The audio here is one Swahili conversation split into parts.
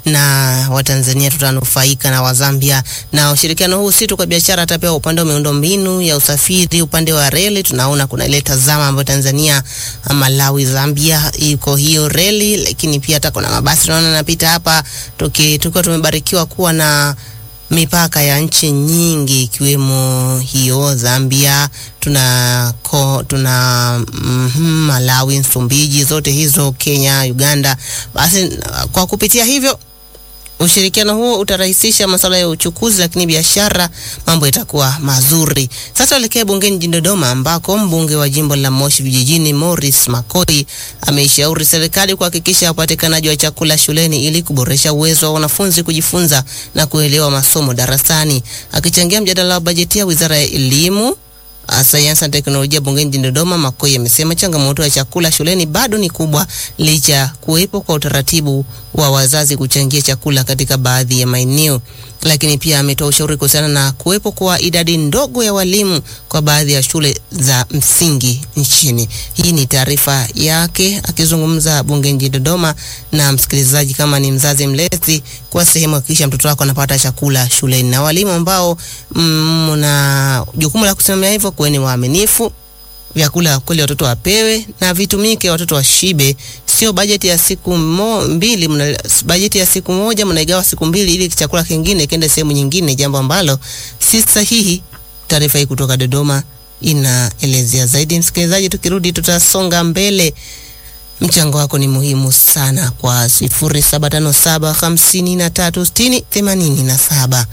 na Watanzania tutanufaika na Wazambia. Na ushirikiano huu si tu kwa biashara, hata pia upande wa miundombinu ya usafiri, upande wa reli tunaona kuna ile tazama ambayo Tanzania, Malawi, Zambia iko hiyo reli, lakini pia hata kuna mabasi tunaona yanapita hapa, tuki tukiwa tumebarikiwa kuwa na mipaka ya nchi nyingi ikiwemo hiyo Zambia, tuna ko, tuna mm, Malawi, Msumbiji, zote hizo Kenya, Uganda. Basi kwa kupitia hivyo ushirikiano huo utarahisisha masuala ya uchukuzi, lakini biashara, mambo yatakuwa mazuri. Sasa tuelekee bungeni jijini Dodoma, ambako mbunge wa jimbo la Moshi Vijijini Morris Makoi ameishauri serikali kuhakikisha upatikanaji wa chakula shuleni ili kuboresha uwezo wa wanafunzi kujifunza na kuelewa masomo darasani. Akichangia mjadala wa bajeti ya Wizara ya Elimu sayansi na teknolojia bungeni jijini Dodoma, Makoi amesema changamoto ya chakula shuleni bado ni kubwa licha ya kuwepo kwa utaratibu wa wazazi kuchangia chakula katika baadhi ya maeneo, lakini pia ametoa ushauri kuhusiana na kuwepo kwa idadi ndogo ya walimu kwa baadhi ya shule za msingi nchini. Hii ni taarifa yake akizungumza bungeni jijini Dodoma. Na msikilizaji, kama ni mzazi mlezi, kwa sehemu hakikisha mtoto wako anapata chakula shuleni, na walimu ambao mna mm, jukumu la kusimamia hivyo, kuweni waaminifu vyakula kweli watoto wapewe na vitumike, watoto washibe. Sio bajeti ya siku mo, mbili mna, bajeti ya siku moja mnaigawa siku mbili ili chakula kingine kiende sehemu nyingine, jambo ambalo si sahihi. Taarifa hii kutoka Dodoma inaelezea zaidi. Msikilizaji, tukirudi tutasonga mbele. Mchango wako ni muhimu sana kwa 0757 53 60 87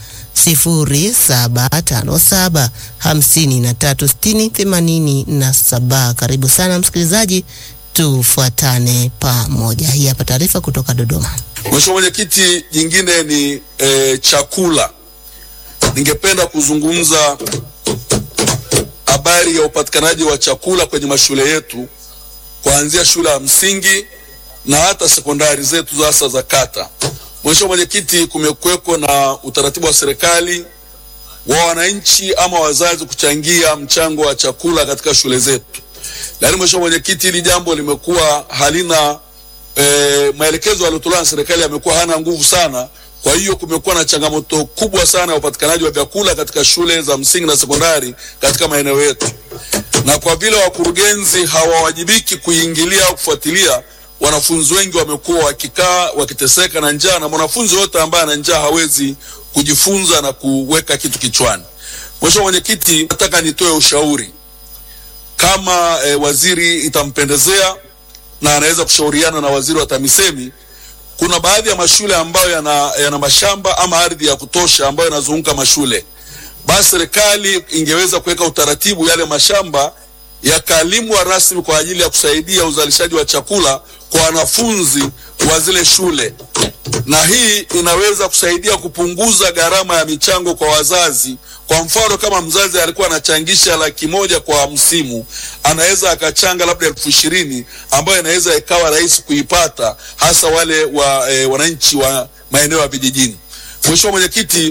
0757 53 60 87. Karibu sana msikilizaji, tufuatane pamoja. Hii hapa taarifa kutoka Dodoma. Mheshimiwa Mwenyekiti, jingine ni e, chakula. Ningependa kuzungumza habari ya upatikanaji wa chakula kwenye mashule yetu kuanzia shule ya msingi na hata sekondari zetu hasa za kata. Mheshimiwa Mwenyekiti, kumekuweko na utaratibu wa serikali wa wananchi ama wazazi kuchangia mchango wa chakula katika shule zetu, lakini Mheshimiwa Mwenyekiti, hili jambo limekuwa halina e, maelekezo yaliyotolewa na serikali yamekuwa hana nguvu sana. Kwa hiyo kumekuwa na changamoto kubwa sana ya upatikanaji wa vyakula katika shule za msingi na sekondari katika maeneo yetu, na kwa vile wakurugenzi hawawajibiki kuingilia au kufuatilia wanafunzi wengi wamekuwa wakikaa wakiteseka na njaa, na mwanafunzi yote ambaye ana njaa hawezi kujifunza na kuweka kitu kichwani. Mheshimiwa Mwenyekiti, nataka nitoe ushauri kama e, waziri itampendezea na anaweza kushauriana na waziri wa TAMISEMI. Kuna baadhi ya mashule ambayo yana, yana mashamba ama ardhi ya kutosha ambayo yanazunguka mashule, basi serikali ingeweza kuweka utaratibu yale mashamba yakalimwa rasmi kwa ajili ya kusaidia uzalishaji wa chakula kwa wanafunzi wa zile shule, na hii inaweza kusaidia kupunguza gharama ya michango kwa wazazi. Kwa mfano, kama mzazi alikuwa anachangisha laki moja kwa msimu, anaweza akachanga labda elfu ishirini ambayo inaweza ikawa rahisi kuipata, hasa wale wa e, wananchi wa maeneo ya vijijini. Mheshimiwa Mwenyekiti,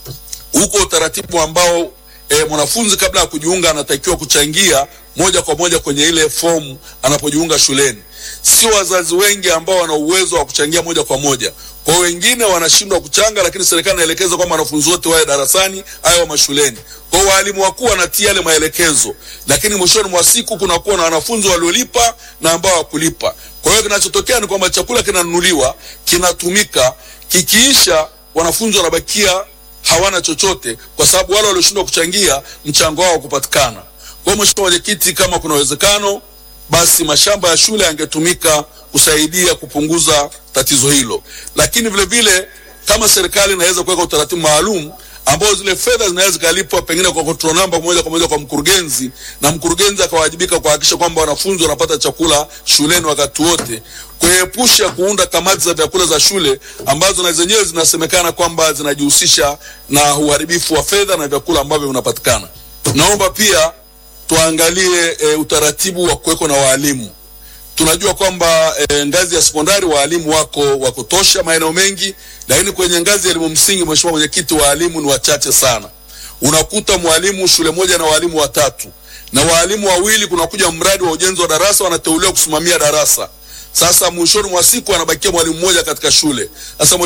huko utaratibu ambao e, mwanafunzi kabla ya kujiunga anatakiwa kuchangia moja kwa moja kwenye ile fomu anapojiunga shuleni. Sio wazazi wengi ambao wana uwezo wa kuchangia moja kwa moja, kwa wengine wanashindwa kuchanga, lakini serikali inaelekeza kwamba wanafunzi wote wawe darasani au mashuleni. Kwa walimu wakuu wanatia yale maelekezo, lakini mwishoni mwa siku kunakuwa na wanafunzi waliolipa na ambao hawakulipa. Kwa hiyo kinachotokea ni kwamba chakula kinanunuliwa, kinatumika, kikiisha wanafunzi wanabakia hawana chochote, kwa sababu wale walioshindwa kuchangia mchango wao kupatikana. Kwa Mheshimiwa Mwenyekiti, kama kuna uwezekano basi mashamba ya shule yangetumika kusaidia kupunguza tatizo hilo, lakini vile vile kama serikali inaweza kuweka utaratibu maalum ambao zile fedha zinaweza zikalipwa pengine kwa control number moja kwa moja kwa mkurugenzi, na mkurugenzi akawajibika kuhakikisha kwamba wanafunzi wanapata chakula shuleni wakati wote, kuepusha kuunda kamati za vyakula za shule ambazo na zenyewe zinasemekana kwamba zinajihusisha na uharibifu wa fedha na vyakula ambavyo vinapatikana. Naomba pia tuangalie e, utaratibu wa kuweko na waalimu. Tunajua kwamba e, ngazi ya sekondari waalimu wako wa kutosha maeneo mengi, lakini kwenye ngazi ya elimu msingi, Mheshimiwa Mwenyekiti, waalimu ni wachache sana. Unakuta mwalimu shule moja na waalimu watatu, na waalimu wawili, kunakuja mradi wa ujenzi wa darasa, wanateuliwa kusimamia darasa. Sasa mwishoni mwa siku anabakia mwalimu mmoja katika shule. Sasa